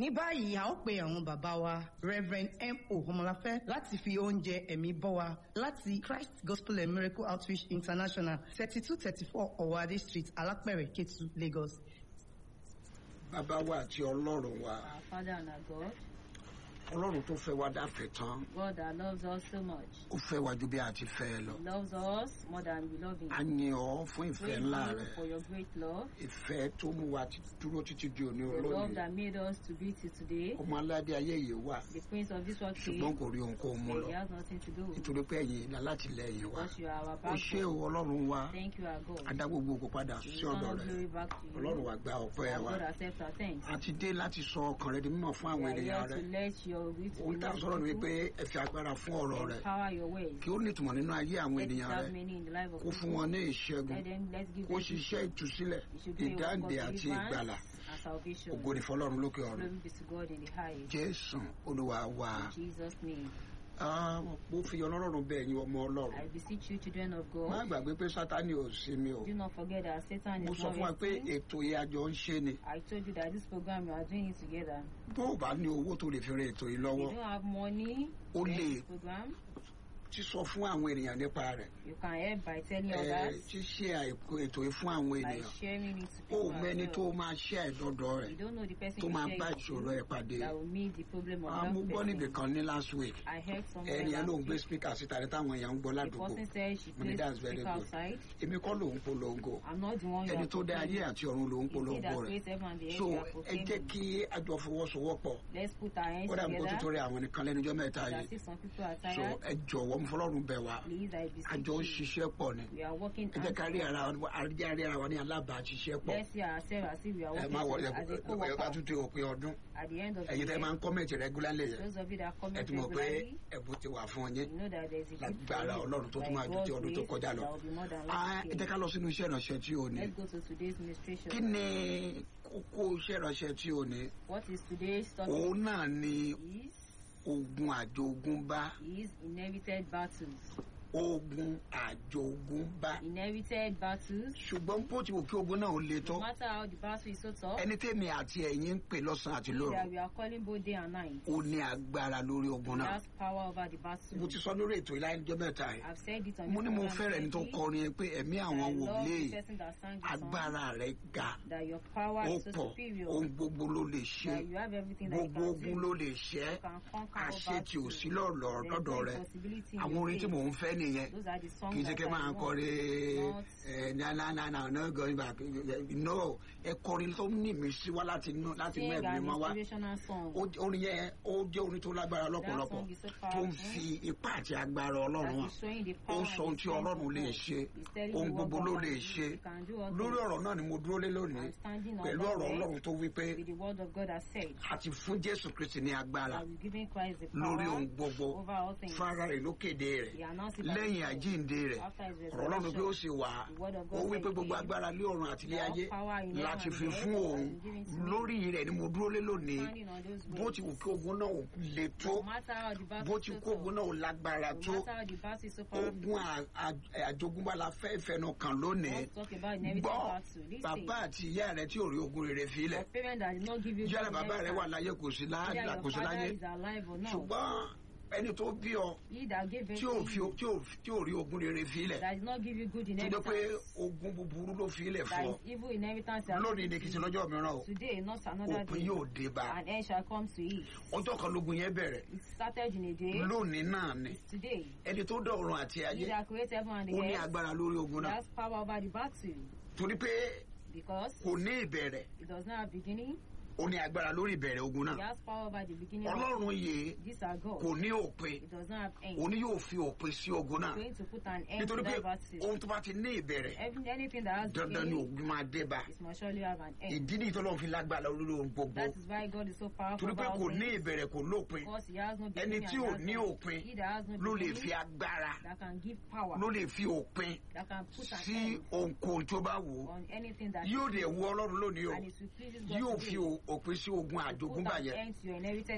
ní báyìí a ó pe àwọn bàbá wa reverend mo ọmọláfẹ́ láti fi oúnjẹ ẹ̀mí bọ́ wa láti christ gospel and miracle outreach international thirty two thirty four ọ̀wádé street alápẹ̀rẹ̀ ketu lagos. bàbá wa àti ọlọ́run wa Our Father and our God, ọlọ́run tó fẹ́ wa dáfẹ́ tán God that loves us so much. ó fẹ́ wa ju bí a ti fẹ́ ẹ lọ He loves us more than we love Him. a yin ọ fún ìfẹ́ Praise ńlá you rẹ for your great love, ìfẹ́ tó mú wa ti- dúró títí di òní the love olóyè that made us to be till today. ọmọ aládé ayé yìí wà The Prince of this world ṣùgbọ́n came, kò rí ohunkóhun mú but lọ He has nothing to do with it. nítorí pé ẹ̀yin ìlà látìlẹ́yìn wa Because you are our ó ṣé o backbone. ọlọ́run wa Thank you, our God. adá gbogbo òkú padà We sí ọ̀dọ̀ return rẹ glory back to ọlọ́run you. wa gba ọpẹ́ Our wa God accept our thanks. a ti dé láti sọ ọkàn rẹ di mímọ̀ fún We àwọn are ènìyàn here rẹ to let your will to ohun be tá a known sọ̀rọ̀ to ni people. pé ẹ fi agbára fún ọ̀rọ̀ rẹ Empower your ways. kí ó ní ìtumọ̀ nínú ayé àwọn Let it ènìyàn have rẹ meaning in the life of kó fún people. wọn ní ìṣẹ́gun Let them, let's give kó them ṣiṣẹ́ ìtúsílẹ̀ It should be a work ìdáǹdè of àti deliverance ìgbàlà and salvation. ògo ni fọlọ́run lókè ọ̀run Glory be to God in the highest. jésù olúwa wa In Jesus' name. Ah, mo fi ọlọ́run bẹ̀ yín ọmọ ọlọ́run I beseech you, children of má God, gbàgbé pé sátani ò sí mi o do not forget that Satan mo is sọ not fún wa pé resting. ètò yìí àjọ ń ṣe ni I told you that this program we are doing it together. bó o bá ní owó tó lè fi rin ètò yìí If lọ́wọ́ you don't have money O to lè- this program, sísọ fún àwọn ènìyàn nípa rẹ̀ you can help by telling ẹ others, ṣíṣe àìkú ètò yìí fún àwọn by ènìyàn sharing it to ó people mẹ́ni as tó well. máa ṣe àìdọ́dọ̀ rẹ̀ You don't know the person tó you máa share bá it ìṣòro to ẹ̀ pàdé that will meet the problem of Ah, that mo gbọ́ níbì person. kan ní last week I heard somewhere ẹni yẹn ló ń last gbé week, speaker síta ní táwọn èèyàn ń gbọ́ the ládùúgbò person said she Mo ní placed that's the very speaker good. outside. èmi kọ́ ló ń polongo I'm not the one you ẹni are tó dá ayé proclaiming. àti ọ̀run ló ń It's he polongo that rẹ̀ creates heaven and the earth so you are ẹ jẹ́ proclaiming. kí a jọ fọwọ́sowọ́pọ̀ Let's put our hands ó dàbí kó together. tuntun rẹ àwọn nìkan lẹ́nujọ́ mẹ́ta I yìí see some people are so tired. ẹ jọ̀wọ́ mo fọlọ́run bẹ̀ wá Please, I a beseech jọ ń you. ṣiṣẹ́ pọ̀ ni We are working ẹ jẹ́ ká rí hand ara wa àríjá rí ara wa ní alábàáṣiṣẹ́ pọ̀ Let's see ourselves as if we are ẹ working má wọlé as a ẹ bá co-worker tún ti òpin ọdún at the end of the ẹ̀yin tẹ́ máa year. ń kọ́mẹ̀tì regularly yẹn Those of you that ẹ comment ti mọ̀ pé regularly, ẹ̀bùn ti wà fún yín you know that there's a gift for lágbára you. ọlọ́run tó tún By máa ju ti God's ọdún tó grace, kọjá lọ there will be more than Ah, last ẹ jẹ́ year. ká lọ sínú iṣẹ́ ìránṣẹ́ tí o ní Let's go to today's ministration. kí ni kókó iṣẹ́ ìránṣẹ́ tí o ní What is today's topic? òun náà ni Is ogun àjogúnbá is inherited battles. ogun àjogúnbá Inherited battles. ṣùgbọ́n bó ti wù kí ogun náà ó le tó No matter how the battle is so tough, ẹni tèmi àti ẹ̀yin ń pè lọ́sàn-án àti he lóru that we are calling both day and night. ó ní agbára lórí ogun He náà has power over the battle. mo ti sọ lórí ètò ìlànà mẹ́ta yìí I've said it on mo this ní mo program fẹ́rẹ̀ ẹni tó already. kọrin yẹn pé ẹ̀mí I àwọn love wòlíì the person that sang the song. agbára rẹ̀ ga That your power ó is so pọ̀ superior. ohun gbogbo ló lè ṣe That you have everything that you gbogbo can ogun do. ló lè ṣẹ́ You can conquer all àṣetì ò battles. sí lọ́dọ̀ There's lọ́dọ̀ no rẹ̀ impossibility in àwọn your orin tí faith. mò ń fẹ́ nìyẹn Those are the songs kì í ṣe that kí ẹ máa I want. kọrin Not- ẹ nanana no going back no ẹ kọrin tó ní mi sí wá láti inú láti inú Sing ẹ̀mí an mọ́ wá inspirational song. Ó- orin yẹn ó jẹ́ orin tó lágbára That lọ́pọ̀lọpọ̀ song is so tó ń powerful. fi ipá àti agbára ọlọ́run That hàn is showing the ó power ń sọ ohun and tí the strength ọlọ́run of lè God. ṣe He's telling ohun you what gbogbo God ló can lè do. ṣe You can do all lórí things. ọ̀rọ̀ náà ni mo dúró lé lónìí I'm standing on pẹ̀lú that ọ̀rọ̀ word ọlọ́run tó wí pé with the word of God has said. àti fún jésù kristi ní agbára That we've given Christ the lórí power ohun gbogbo over all things. fara rẹ̀ ló kéde He rẹ̀ announced it by lẹ́yìn himself. àjíǹde rẹ̀ After his ọ̀rọ̀ ọlọ́run pé ó resurrection, sì wà the word of ó God wí said pé he gbogbo came. agbára lé ọ̀run àti ilé All ayé power in heaven láti and fi earth fún has òun been given to me. lórí rẹ̀ ni mo dúró lé lónìí Standing on those bó words. ti wù kí ogun náà ò le tó No matter how the battle bó is ti so kó ogun tough, náà ò lágbára no tó matter how the battle is so powerful, ogun à- à- àjogúnbá la fẹ́ ìfẹnu kan lónìí let's talk about inherited gbọ́ battle. Listen, bàbá àti ìyá rẹ̀ tí ò rí ogun rere filẹ̀ your parent that did not give you yálà good bàbá rẹ̀ wà inheritance, láyé kò sí either láyé your kò sí láyé father is alive or not, ṣùgbọ́n ẹni tó bí ọ he that gave tí ò birth fi to you, tí ò tí ò rí ogun rere filẹ̀ that did not give you good tó jẹ́ pé inheritance, ogun búburú ló filẹ̀ that fún ọ is evil inheritance, that lónìí ni kìí ṣe lọ́jọ́ mìíràn o today, not another òpin day, yóò dé bá an end shall come to it. ọjọ́ kan lógun yẹn bẹ̀rẹ̀ It started in a day, lónìí náà ni it's today. ẹni tó dá ọ̀run àti He ayé that created heaven and the ó ní earth, agbára lórí ogun he náà has power over the battle torí pé because kò ní ìbẹ̀rẹ̀ it does not have beginning, ó ní agbára lórí ìbẹ̀rẹ̀ ogun he náà has power over the beginning. of ọlọ́run yìí These are God. kò ní òpin It does not have end. òní yóò fi òpin sí ogun náà going to put an end to nítorí pé that battle. ohun tó bá ti ní ìbẹ̀rẹ̀ Every, anything that has dandan ni beginning, ogun máa dé bá it must surely have an end. ìdí nìyí tọ́lọ́run fi lágbára lórí ohun gbogbo That is why God is so powerful torí pé about kò ní things. ìbẹ̀rẹ̀ kò lópin Because he has no ẹni beginning tí and ò has ní no òpin He that has no ló lè fi beginning agbára that can give power, ló lè fi òpin that can put an sí end ohunkóhun tó bá wù ú on anything that yóò is dẹ̀ wu ọlọ́run lónìí o and it will please God yóò today fi o- òpin sí ogun to put àjogúnbá an yẹn end to your inherited